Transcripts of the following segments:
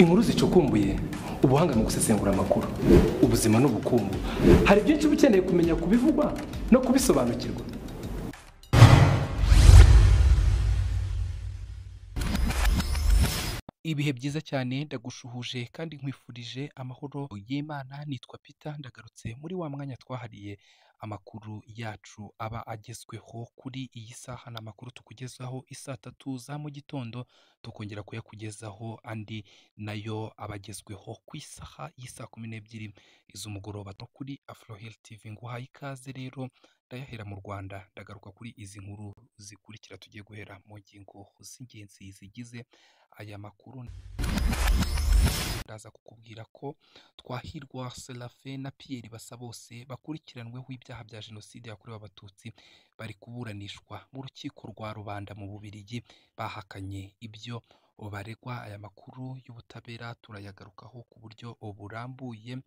inkuru zicukumbuye ubuhanga mu gusesengura amakuru ubuzima n'ubukungu hari byinshi uba ukeneye kumenya ku bivugwa no kubisobanukirwa ibihe byiza cyane ndagushuhuje kandi nkwifurije amahoro y'imana nitwa pita ndagarutse muri wa mwanya twahariye amakuru yacu aba agezweho kuri iyi saha ni amakuru tukugezaho isaa tatu za mu gitondo tukongera kuyakugezaho andi nayo aba agezweho ku isaha y'isaa kumi n'ebyiri iz'umugoroba no kuri afrohel tv nguhaye ikaze rero ndayahera mu rwanda ndagaruka kuri izi nkuru zikurikira tugiye guhera mu ngingo z'ingenzi zigize aya makuru ndaza kukubwira ko twahirwa serafe na piyeri basa bose bakurikiranyweho ibyaha bya jenoside yakorewe abatutsi bari kuburanishwa mu rukiko rwa rubanda mu bubirigi bahakanye ibyo baregwa aya makuru y'ubutabera turayagarukaho ku buryo burambuye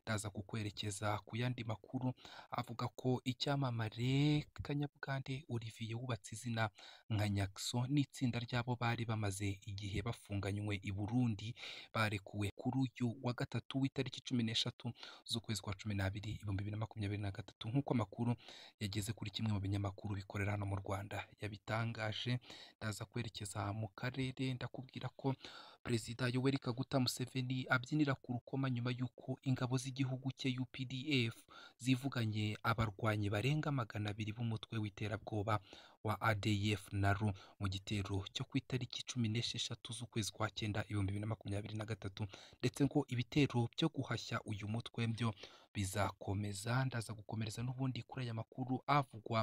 ndaza kukwerekeza ku yandi makuru avuga ko icyamamare kanyabugande Olivier wubatse izina nka nyakso n'itsinda ry'abo bari bamaze igihe bafunganywe i burundi barekuwe kuri uyu wa gatatu w'itariki cumi n'eshatu z'ukwezi kwa cumi n'abiri ibihumbi bibiri na makumyabiri na gatatu nk'uko amakuru yageze kuri kimwe mu binyamakuru bikorera hano mu rwanda yabitangaje ndaza kwerekeza mu karere ndakubwira ko perezida yoweri kaguta museveni abyinira ku rukoma nyuma y'uko ingabo z'igihugu cye updf zivuganye abarwanyi barenga magana abiri b'umutwe w'iterabwoba wa adf naru mu gitero cyo ku itariki cumi n'esheshatu z'ukwezi kwa cyenda ibihumbi bibiri na makumyabiri na gatatu ndetse ngo ibitero byo guhashya uyu mutwe byo bizakomeza ndaza gukomereza n'ubundi kuri aya makuru avugwa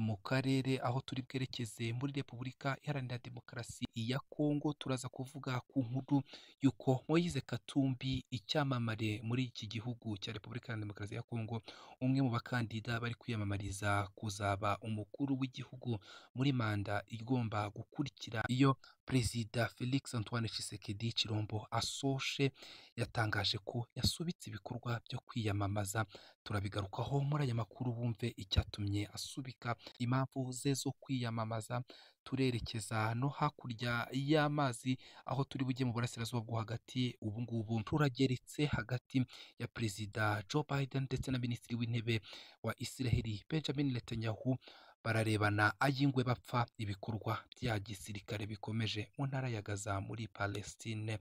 mu karere aho turi bwerekeze muri repubulika iharanira demokarasi ya kongo turaza kuvuga ku nkuru y'uko moyize katumbi icyamamare muri iki gihugu cya repubulika iharanira demokarasi ya kongo umwe mu bakandida bari kwiyamamariza kuzaba umukuru w'igihugu muri manda igomba gukurikira iyo perezida felix antoine tshisekedi chirombo asoshe yatangaje ko yasubitse ibikorwa byo kwiyamamaza turabigarukaho muri aya makuru bumve icyatumye asubika impamvu ze zo kwiyamamaza turerekeza no hakurya y'amazi aho turi bujye mu burasirazuba bwo hagati ubu ngubu turageretse hagati ya perezida joe biden ndetse na minisitiri w'intebe wa israel benjamin netanyahu bararebana ay'ingwe bapfa ibikorwa bya gisirikare bikomeje mu ntara ya gaza muri palestine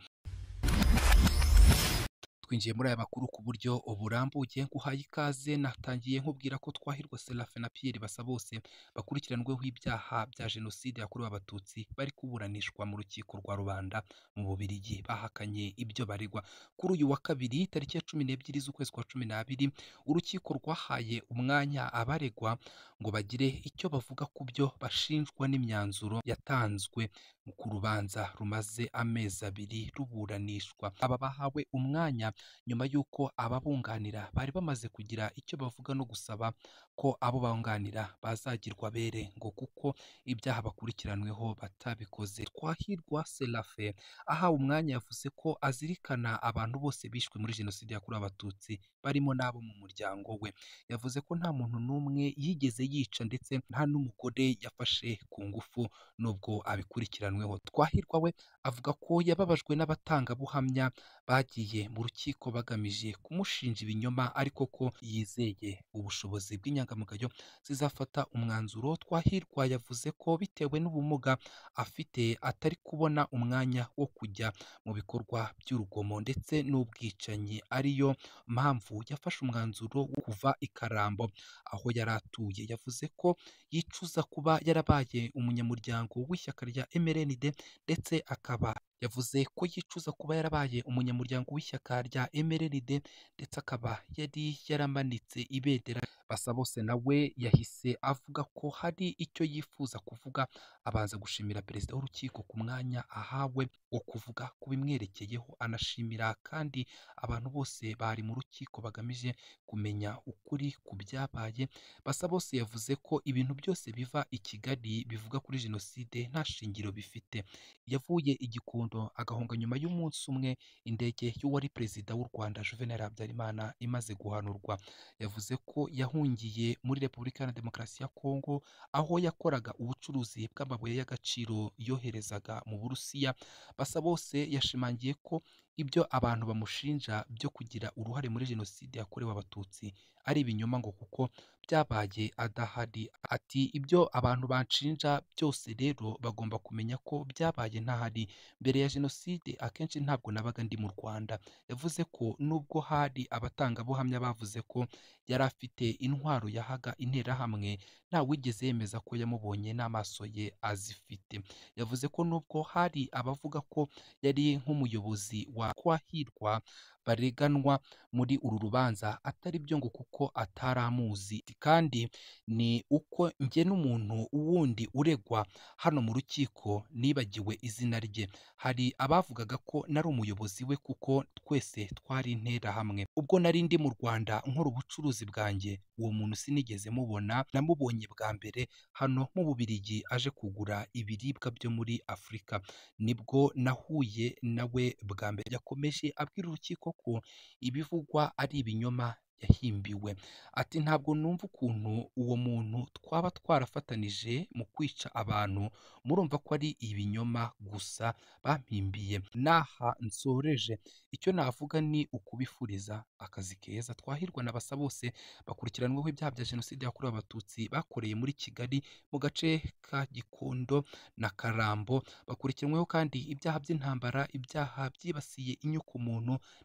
twinjiye muri aya makuru ku buryo burambuye nguhaye ikaze natangiye nkubwira ko twahirwa serafe na piyeri basa bose bakurikiranweho ibyaha bya jenoside yakorewe abatutsi bari kuburanishwa mu rukiko rwa rubanda mu bubirigi bahakanye ibyo baregwa kuri uyu wa kabiri tariki ya cumi n'ebyiri z'ukwezi kwa cumi n'abiri urukiko rwahaye umwanya abaregwa ngo bagire icyo bavuga ku byo bashinjwa n'imyanzuro yatanzwe ku rubanza rumaze amezi abiri ruburanishwa aba bahawe umwanya nyuma y'uko ababunganira bari bamaze kugira icyo bavuga no gusaba ko abo bunganira bazagirwa bere ngo kuko ibyaha bakurikiranweho batabikoze twahirwa serafe ahawe umwanya yavuze ko azirikana abantu bose bishwe muri jenoside yakorewe abatutsi barimo n'abo mu muryango we yavuze ko nta muntu n'umwe yigeze yica ndetse nta n'umugore yafashe ku ngufu nubwo abikurikiranweho twahirwa we avuga ko yababajwe n'abatangabuhamya bagiye mu rukiko bagamije kumushinja ibinyoma ariko ko yizeye ubushobozi bw'inyangamugayo zizafata umwanzuro twahirwa yavuze ko bitewe n'ubumuga afite atari kubona umwanya wo kujya mu bikorwa by'urugomo ndetse n'ubwicanyi ariyo mpamvu yafashe umwanzuro wo kuva i karambo aho yari atuye yavuze ko yicuza kuba yarabaye umunyamuryango w'ishyaka rya MRND ndetse akaba yavuze ko yicuza kuba yarabaye umunyamuryango w'ishyaka rya MRND ndetse akaba yari yaramanitse ibendera basa bose nawe yahise avuga ko hari icyo yifuza kuvuga abanza gushimira perezida w'urukiko ku mwanya ahawe wo kuvuga ku bimwerekeyeho anashimira kandi abantu bose bari mu rukiko bagamije kumenya ukuri ku byabaye basa bose yavuze ko ibintu byose biva i kigali bivuga kuri jenoside nta shingiro bifite yavuye i gikondo agahunga nyuma y'umunsi umwe indege y'uwari perezida w'u rwanda juvenal habyarimana imaze guhanurwa yavuze ko yahungiye muri repubulika iharanira demokarasi ya kongo aho yakoraga ubucuruzi bw'amabuye y'agaciro yoherezaga mu burusiya basa bose yashimangiye ko ibyo abantu bamushinja byo kugira uruhare muri jenoside yakorewe abatutsi ari ibinyoma ngo kuko byabaye adahari ati ibyo abantu banshinja byose rero bagomba kumenya ko byabaye ntahari mbere ya jenoside akenshi ntabwo nabaga ndi mu rwanda yavuze ko nubwo hari abatangabuhamya bavuze ko yari afite intwaro yahaga interahamwe nta wigeze yemeza ko yamubonye n'amaso ye azifite yavuze ko nubwo hari abavuga ko yari nk'umuyobozi wa kwahirwa bareganwa muri uru rubanza atari byo ngo kuko atari amuzi kandi ni uko njye n'umuntu wundi uregwa hano mu rukiko nibagiwe izina rye hari abavugaga ko nari umuyobozi we kuko twese twari interahamwe ubwo nari ndi mu rwanda nkora ubucuruzi bwanjye uwo muntu sinigeze mubona namubonye bwa mbere hano mu bubirigi aje kugura ibiribwa byo muri afurika nibwo nahuye nawe bwa mbere yakomeje abwira urukiko ko ibivugwa ari ibinyoma yahimbiwe ati ntabwo numva ukuntu uwo muntu twaba twarafatanije mu kwica abantu murumva ko ari ibinyoma gusa bampimbiye n'aha nsoreje icyo navuga ni ukubifuriza akazi keza twahirwa na basa bose bakurikiranweho ibyaha bya jenoside yakorewe abatutsi bakoreye muri kigali mu gace ka gikondo na karambo bakurikiranyweho kandi ibyaha by'intambara ibyaha byibasiye inyoko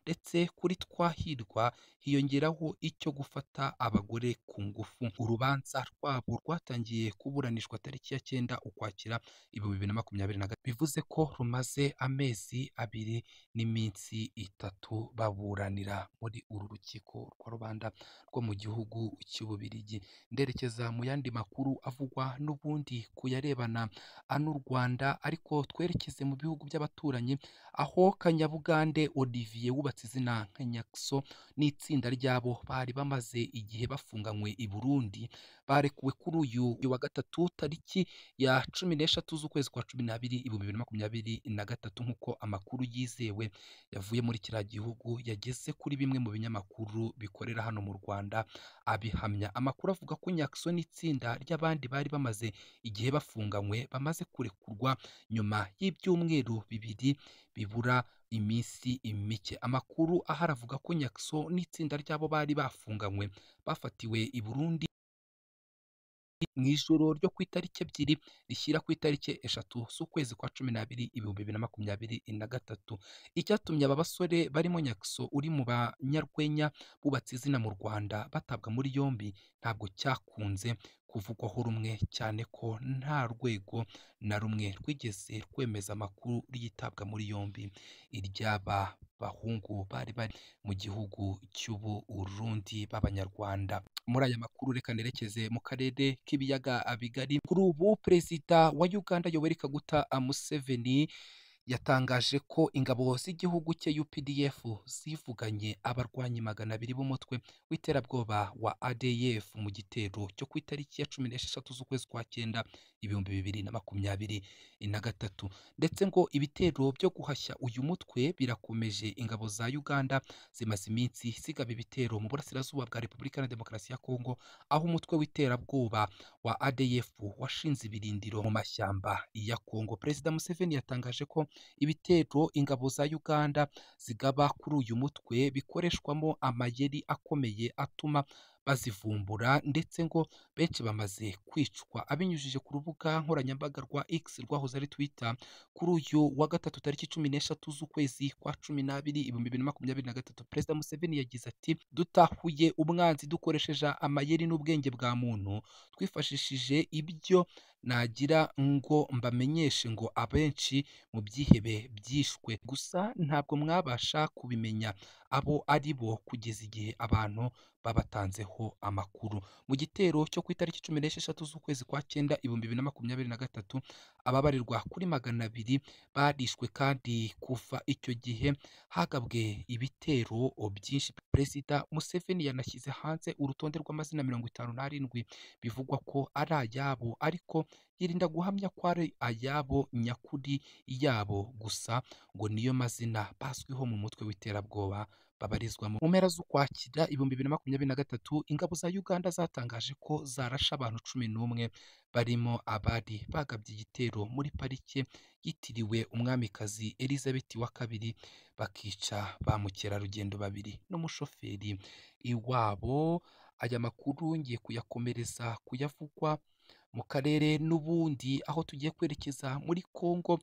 ndetse kuri twahirwa hiyongeraho icyo gufata abagore ku ngufu urubanza rwabo rwatangiye kuburanishwa tariki ya cyenda ukwakira ibihumbi bibiri na makumyabiri na gatatu bivuze ko rumaze amezi abiri n'iminsi itatu baburanira muri uru rukiko rwa rubanda rwo mu gihugu cy'ububirigi nderekeza mu yandi makuru avugwa n'ubundi ku yarebana ano rwanda ariko twerekeze mu bihugu by'abaturanyi aho kanyabugande olivier wubatse izina nka nyakso n'itsinda ryabo bari bamaze igihe bafunganywe i burundi barekuwe kuri uyu wa gatatu tariki ya cumi n'eshatu z'ukwezi kwa cumi n'abiri ibihumbi bibiri na makumyabiri na gatatu nk'uko amakuru yizewe yavuye muri kiriya gihugu yageze kuri bimwe mu binyamakuru bikorera hano mu rwanda abihamya amakuru avuga ko nyakso n'itsinda ry'abandi bari bamaze igihe bafunganywe bamaze kurekurwa nyuma y'ibyumweru bibiri bibura iminsi mike amakuru ahari avuga ko nyakso n'itsinda ry'abo bari bafunganywe bafatiwe i burundi mu ijoro ryo ku itariki ebyiri rishyira ku itariki eshatu z'ukwezi kwa cumi n'abiri ibihumbi bibiri na makumyabiri na gatatu icyatumye aba basore barimo nyakso uri mu banyarwenya bubatse izina mu rwanda batabwa muri yombi ntabwo cyakunze kuvugwaho rumwe cyane ko nta rwego na rumwe rwigeze rwemeza amakuru ryitabwa muri yombi iry'aba bahungu bari bari mu gihugu cy'uburundi b'abanyarwanda muri aya makuru reka nerekeze mu karere k'ibiyaga bigari kuri ubu perezida wa uganda yoweri kaguta museveni yatangaje ko ingabo z'igihugu cye UPDF zivuganye abarwanyi magana abiri b'umutwe w'iterabwoba wa ADF mu gitero cyo ku itariki ya cumi n'esheshatu z'ukwezi kwa cyenda ibihumbi bibiri na makumyabiri na gatatu ndetse ngo ibitero byo guhashya uyu mutwe birakomeje ingabo za Uganda zimaze iminsi zigaba ibitero mu burasirazuba bwa Repubulika na Demokarasi ya Kongo aho umutwe w'iterabwoba wa ADF washinze ibirindiro mu mashyamba ya Kongo Perezida Museveni yatangaje ko ibitero ingabo za uganda zigaba kuri uyu mutwe bikoreshwamo amayeri akomeye atuma bazivumbura ndetse ngo benshi bamaze kwicwa abinyujije ku rubuga nkoranyambaga rwa x rwahoze ari twitter kuri uyu wa gatatu tariki cumi n'eshatu z'ukwezi kwa cumi n'abiri ibihumbi bibiri na makumyabiri na gatatu perezida museveni yagize ati dutahuye umwanzi dukoresheje amayeri n'ubwenge bwa muntu twifashishije ibyo nagira ngo mbamenyeshe ngo abenshi mu byihebe byishwe gusa ntabwo mwabasha kubimenya abo ari bo kugeza igihe abantu babatanzeho amakuru mu gitero cyo ku itariki cumi n'esheshatu z'ukwezi kwa cyenda ibihumbi bibiri na makumyabiri na gatatu ababarirwa kuri magana abiri barishwe kandi kuva icyo gihe hagabwe ibitero byinshi perezida museveni yanashyize hanze urutonde rw'amazina mirongo itanu n'arindwi bivugwa ko ari ayabo ariko yirinda guhamya ko ari ayabo nyakuri yabo gusa ngo niyo mazina bazwiho mu mutwe w'iterabwoba babarizwamo mu mpera z'ukwakira ibihumbi bibiri na makumyabiri na gatatu ingabo za uganda zatangaje ko zarashe abantu cumi n'umwe barimo abari bagabye igitero muri parike yitiriwe umwamikazi elizabeth wa kabiri bakica ba mukerarugendo babiri n'umushoferi iwabo aya makuru ngiye kuyakomereza kuyavugwa mu karere n'ubundi aho tugiye kwerekeza muri Kongo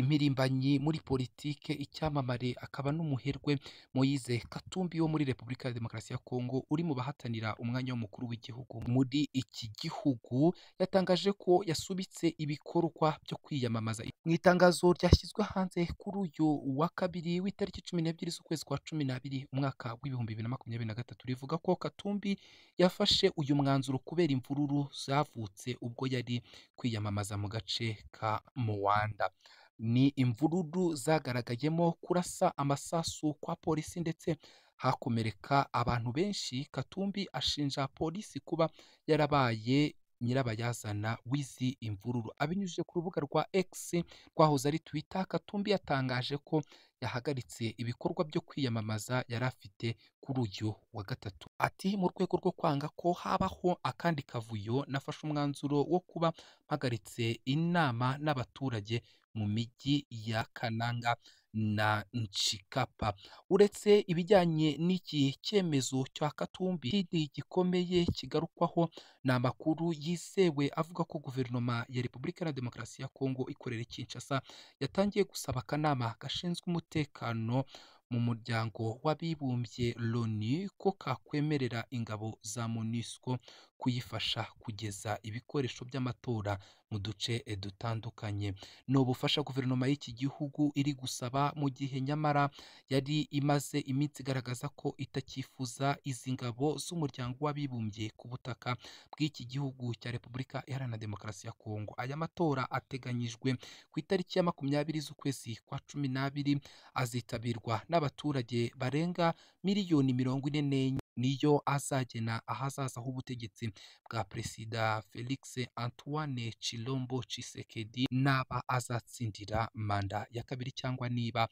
impirimbanyi muri politike icyamamare akaba n'umuherwe Moise Katumbi wo muri Repubulika ya Demokarasi ya Kongo uri mu bahatanira umwanya w'umukuru w'igihugu muri iki gihugu yatangaje ko yasubitse ibikorwa byo kwiyamamaza mu itangazo ryashyizwe hanze kuri uyu wa kabiri w'itariki cumi n'ebyiri z'ukwezi kwa cumi n'abiri umwaka w'ibihumbi bibiri na makumyabiri na gatatu rivuga ko Katumbi yafashe uyu mwanzuro kubera imvururu zavutse ubwo yari kwiyamamaza mu gace ka Muwanda ni imvururu zagaragayemo kurasa amasasu kwa polisi ndetse hakomereka abantu benshi Katumbi ashinja polisi kuba yarabaye nyirabayazana w'izi imvururu abinyujije ku rubuga rwa X rwahoze ari Twitter Katumbi yatangaje ko yahagaritse ibikorwa byo kwiyamamaza yari afite kuri uyu wa gatatu ati mu rwego rwo kwanga ko habaho akandi kavuyo nafashe umwanzuro wo kuba mpagaritse inama n'abaturage mu mijyi ya kananga na nshikapa uretse ibijyanye n'iki cyemezo cya katumbi ikindi gikomeye kigarukwaho ni amakuru yizewe avuga ko guverinoma ya repubulika ya demokarasi ya kongo ikorera i kinshasa yatangiye gusaba akanama gashinzwe umutekano mu muryango w'abibumbye loni ko kakwemerera ingabo za monusco kuyifasha kugeza ibikoresho by'amatora mu duce dutandukanye ni ubufasha guverinoma y'iki gihugu iri gusaba mu gihe nyamara yari imaze iminsi igaragaza ko itakifuza izi ngabo z'umuryango w'abibumbye ku butaka bw'iki gihugu cya repubulika iharanira demokarasi ya kongo aya matora ateganyijwe ku itariki ya makumyabiri z'ukwezi kwa cumi n'abiri azitabirwa n'abaturage barenga miliyoni mirongo ine n'enye niyo azagena ahazaza h'ubutegetsi bwa perezida felix antoine chilombo Tshisekedi n'aba azatsindira manda ya kabiri cyangwa niba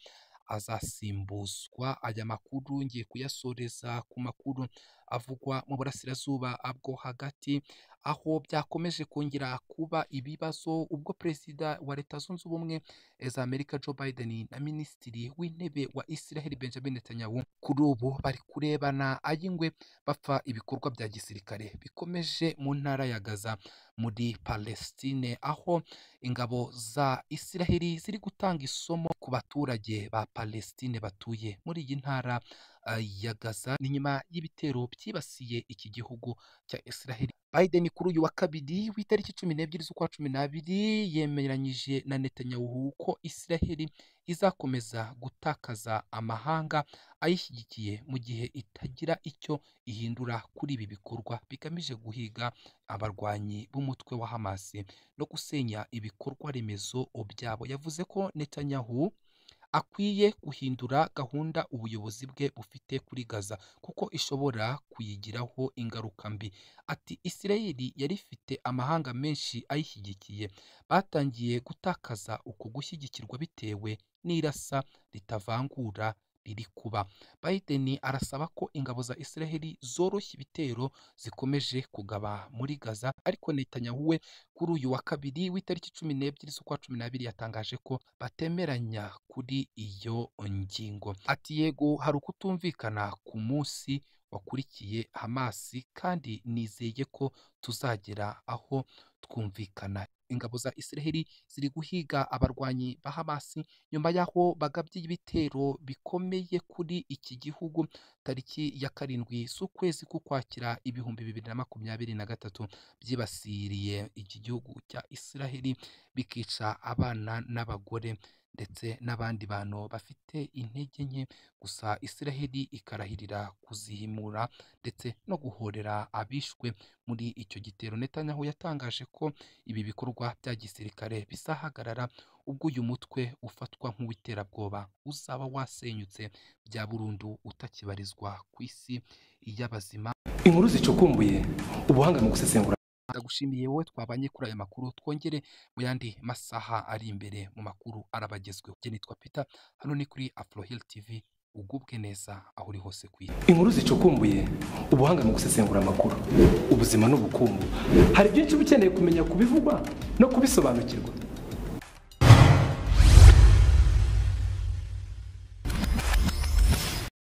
azasimbuzwa aya makuru ngiye kuyasoreza ku makuru avugwa mu burasirazuba bwo hagati aho byakomeje kongera kuba ibibazo ubwo perezida wa leta zunze ubumwe za amerika joe biden na minisitiri w'intebe wa israel benjamin netanyahu kuri ubu bari kurebana ay'ingwe bapfa ibikorwa bya gisirikare bikomeje mu ntara ya gaza muri palestine aho ingabo za israel ziri gutanga isomo ku baturage ba palestine batuye muri iyi ntara ya Gaza ni nyuma y'ibitero byibasiye iki gihugu cya Israel Biden kuri uyu wa kabiri w'itariki cumi n'ebyiri z'ukwa cumi n'abiri yemeranyije na Netanyahu ko Israel izakomeza gutakaza amahanga ayishyigikiye mu gihe itagira icyo ihindura kuri ibi bikorwa bigamije guhiga abarwanyi b'umutwe wa Hamas no gusenya ibikorwa remezo byabo yavuze ko Netanyahu akwiye guhindura gahunda ubuyobozi bwe bufite kuri Gaza kuko ishobora kuyigiraho ingaruka mbi ati Israel yari ifite amahanga menshi ayishyigikiye batangiye gutakaza uku gushyigikirwa bitewe n'irasa ritavangura riri kuba Biden arasaba ko ingabo za Israel zoroshya ibitero zikomeje kugaba muri Gaza ariko Netanyahu we kuri uyu wa kabiri w'itariki cumi n'ebyiri z'ukwa cumi n'abiri yatangaje ko batemeranya kuri iyo ngingo ati yego hari ukutumvikana ku munsi wakurikiye Hamasi kandi nizeye ko tuzagera aho twumvikana ingabo za Israel ziri guhiga abarwanyi ba Hamas nyuma y'aho bagabye ibitero bikomeye kuri iki gihugu tariki ya karindwi z'ukwezi k'ukwakira ibihumbi bibiri na makumyabiri na gatatu byibasiriye iki gihugu cya Israel bikica abana n'abagore ndetse n'abandi bantu bafite intege nke gusa Israel ikarahirira kuzihimura ndetse no guhorera abishwe muri icyo gitero Netanyahu yatangaje ko ibi bikorwa bya gisirikare bizahagarara ubwo uyu mutwe ufatwa nk'uw'iterabwoba uzaba wasenyutse bya burundu utakibarizwa ku isi y'abazima inkuru zicukumbuye ubuhanga mu gusesengura ndagushimiye wowe twabanye kuri aya makuru twongere mu yandi masaha ari imbere mu makuru arabagezweho njye nitwa peter hano ni kuri afrohil tv ugubwe neza aho uri hose ku isi inkuru zicukumbuye ubuhanga mu gusesengura amakuru ubuzima n'ubukungu hari byinshi uba ukeneye kumenya kubivugwa no kubisobanukirwa